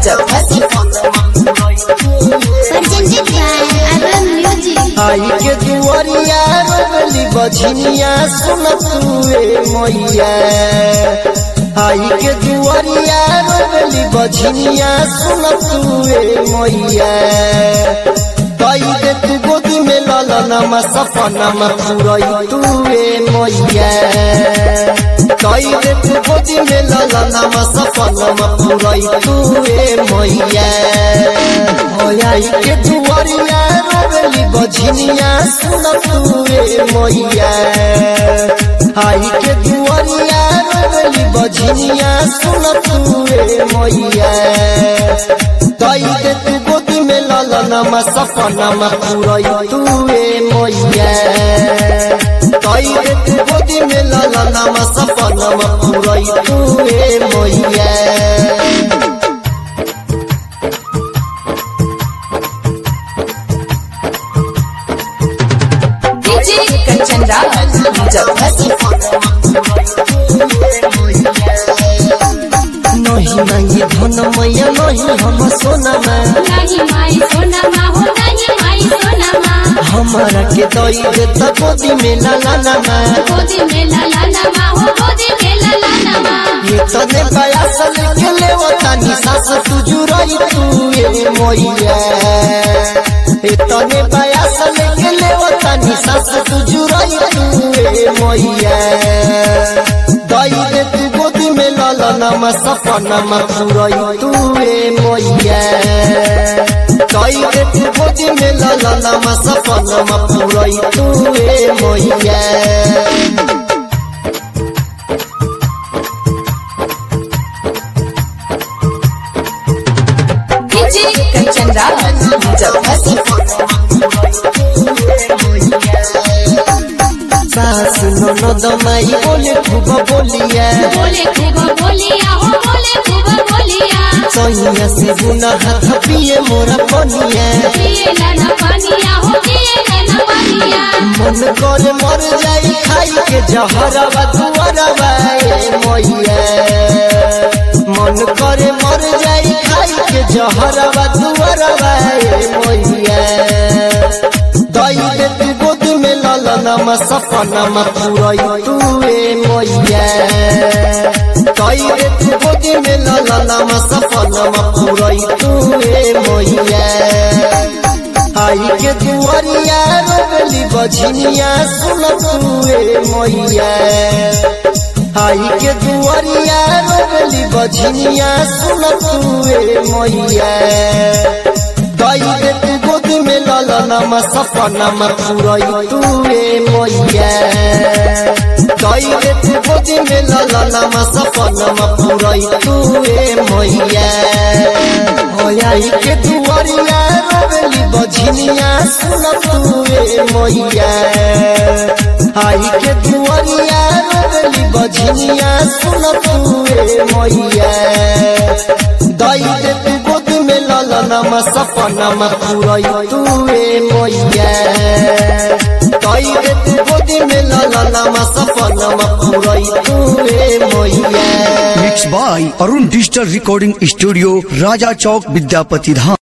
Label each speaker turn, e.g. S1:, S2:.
S1: Presented by Aram Music.
S2: आई के दुआरिया wrongly बझनिया सुन तुए मैया आई के दुआरिया रोगली बझनिया सुन तुए मैया कई दे तू गोदी में ललनमा सपनमा पुरई तुए मैया कई दे तू गोदी में ललनमा सपनमा पुरई तुए मैया आई के दुआरिया रोगली बझनिया सुन तुए मैया आई के दुआरिया रोगली बझनिया सुन तुए मैया कई दे तू गोदी में ललनमा सपनमा पुरई तुए मैया कई दे तू गोदी में ललनमा सपनमा पुरई तुए मैया
S3: DJ Kanchan Raj,
S2: नहीं मांगी धन मैया नहीं हम सोनामा
S1: नहीं माई सोनामा हो नहीं माई सोनामा
S2: हमारा के दई दे त गोदी में लालानामा
S1: गोदी में लाला नमा हो गोदी में लाला नमा
S2: ये तने बयासल के ले तानी सास तुजुरई तू ए मैया ये तने बयासल के ले तानी सास तुजुरई तू ए मैया दई दे तू गोदी में लालानामा सपनामा पुरई तू ए मैया कई दे तू गोदी में लालानामा सपनामा पुरई तू ए मैया
S3: DJ Kanchan Raj,
S2: सास ननद माई बोले खूब बोलिया
S1: बोले खूब बोलिया हो बोले खूब बोलिया
S2: सैया से बुना हाथ पिए मोरा पनिया
S1: पिए लाना पानिया हो पिए लाना पानिया
S2: मन करे मर जाई खाई के जहरवा दुआरवा ए मैया मन करे मर जाई खाई के जहरवा दुआरवा ए मैया दई दे तू गोदी में ललनमा सपनमा पुरई तू ए मैया कई दे तू गोदी में ललनमा सपनमा पुरई तू ए मैया आई के दुआरिया रोगली बझनिया सुन तुए मैया आई के दुआरिया रोगली बझनिया सुन तुए मैया दई दे तू गोदी में ललनमा सपनमा पुरई तुए मैया दई दे तू गोदी में ललनमा सपनमा पुरई तुए मैया आई के दुआरिया रोगली बझनिया सुन तुए मैया आई के दुआरिया रोगली बझनिया सुन तुए मैया दई दे तू गोदी में ललनमा सपनमा पुरई तुए मैया दई दे तू गोदी में ललनमा सपनमा पुरई तुए मैया
S4: mix by Arun digital recording studio Raja चौक विद्यापति धाम